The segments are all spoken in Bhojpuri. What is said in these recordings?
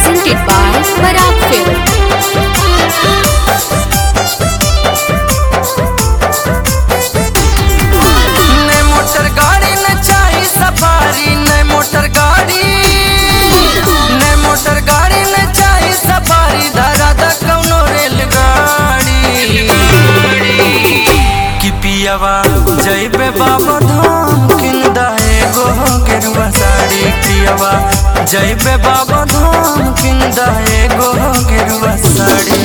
presented by Parag Film. ने मोटर गाड़ी न चाही सफारी ने मोटर गाड़ी ने मोटर गाड़ी न चाही सफारी धरा द कौनो रेलगाड़ी कि पियावा जइबे बाबा धाम किन दाए गो गेरुआ साड़ी पियावा जइबे बाबा धाम किन दाए गो गेरुआ साड़ी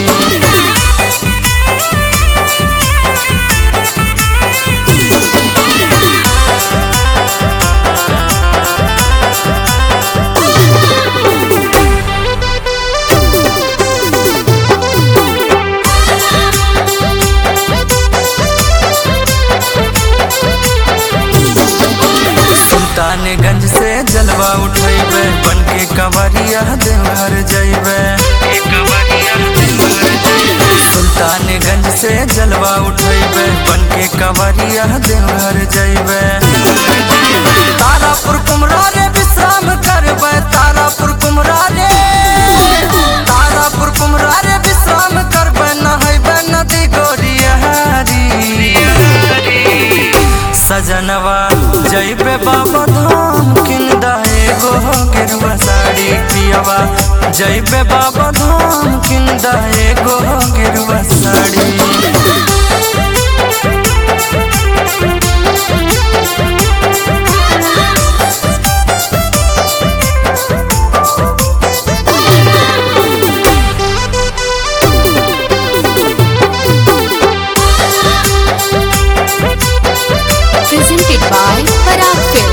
सुल्तानगंज से जलवा उठेबे बन के कवरिया देवघर जइबे सुल्तानगंज से जलवा उठेबे बन के कवरिया देवघर जइबे तारापुर कुमरा रे विश्राम करबे तारापुर कुमरा रे तारापुर कुमरा रे विश्राम करबे नहैबे नदी गोरियारी सजनवा जइबे बाबा धाम किन दाए गो गेरुआ साड़ी पियवा जइबे बाबा धाम किन दाए गो गेरुआ sari Presented by Parag Film.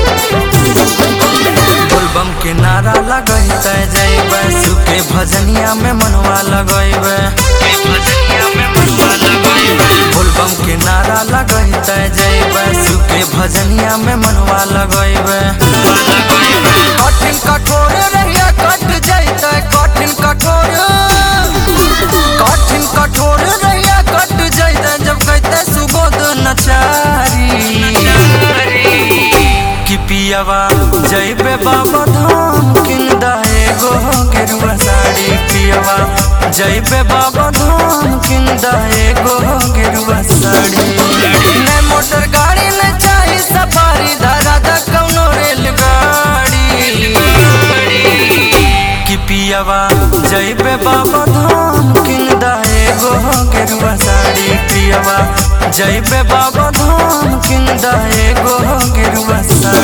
बोलबम के नारा लगैते जइबे सुके भजनिया में मनवा लगैबे बोलबम के नारा लगैते जइबे सुके भजनिया में मनवा लगैबे कठिन कठोर रहिया कट जइते कठिन कठोर कठिन कठोर रहिया कट जइते जब कहते सुबोध नचारी कि पियावा जइबे बाबा धाम किन दाए गो गेरुआ साड़ी पियावा जइबे बाबा धाम किन दाए गो गेरुआ साड़ी ने मोटर गाड़ी ने चाही सफारी धरा द कौनो रेलगाड़ी कि पियावा जइबे बाबा धाम किन दाए गो गेरुआ साड़ी पियावा जइबे बाबा धाम किन दाए गो गेरुआ साड़ी